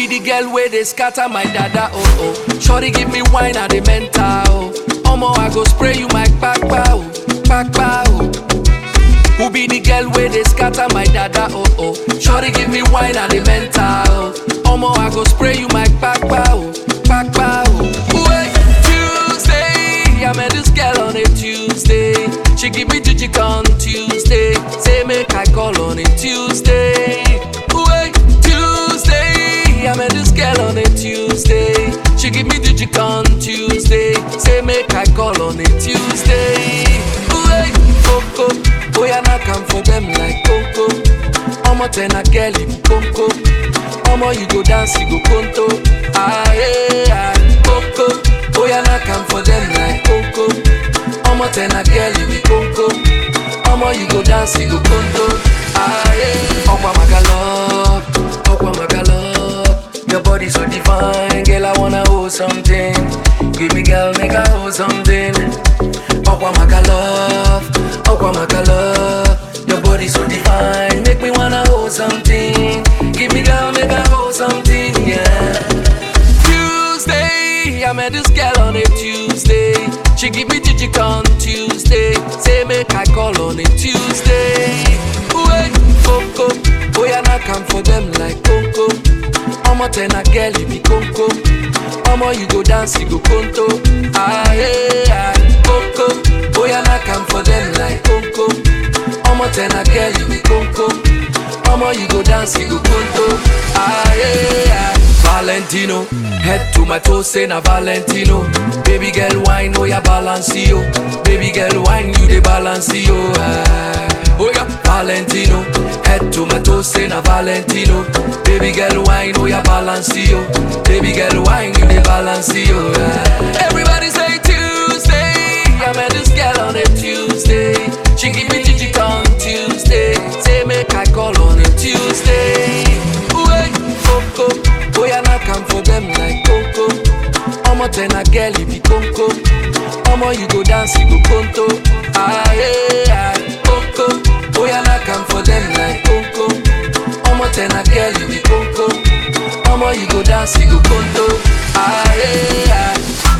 be the girl where they scatter my dada oh oh. Shorty give me wine at the mental oh. Omo I go spray you my kpakpa oh, kpakpa oh. Who be the girl where they scatter my dada oh oh. Shorty give me wine at the mental oh. Omo I go spray you my kpakpa oh, kpakpa oh. Wait, Tuesday, I met this girl on a Tuesday. She give me jijik on Tuesday. Say make I call on a Tuesday. Wait, Tuesday, I met this girl on a Tuesday. She give me jijik on Tuesday. Say make I call on a Tuesday. Wait, Coco, boy I not come for them like Coco. Omo ten a girl you Coco. Omo you go dance you go conto. Ah yeah, Coco, boy I not come for them like Coco. Omo ten a girl you be Coco. Omo you go dance you go conto. Ah yeah, Okwa Magalop, Okwa Magalop. Your body so divine, girl I wanna hold something. Give me girl make I hold something. Okwa Magalop, Okwa Magalop. Your body so divine, make me wanna hold something. Give me girl make I hold something, yeah. Tuesday, I met this girl on a Tuesday. She give me jijik on Tuesday. Say make I call on a Tuesday. Wait, Coco, boy I not come for them like Coco. Omo ten a girl you be Coco. Omo you go dance you go conto. Ah yeah, Coco, boy I not come for them like Coco. Omo ten a girl you be Coco. Omo you go dance you go conto. Ah yeah. Valentino, head to my toes, say na Valentino. Baby girl, wine, oh yeah, balance yo. Baby girl, wine, you the balance yo. Ah. Oh yeah, Valentino, head to my toes, say na Valentino. Baby girl, wine, oh yeah, balance yo. Baby girl, wine, you the balance yo. Ah. Everybody say Tuesday, I met this girl on a Tuesday. She give me jijik on Tuesday. Say make I call on a Tuesday. Wait, Coco, boy I not come for them like Coco. Omo ten a girl you be Coco. Omo you go dance you go conto. Ah yeah, Coco, boy I not come for them like Coco. Omo ten a girl you be Coco. Omo you go dance you go conto. Ah yeah.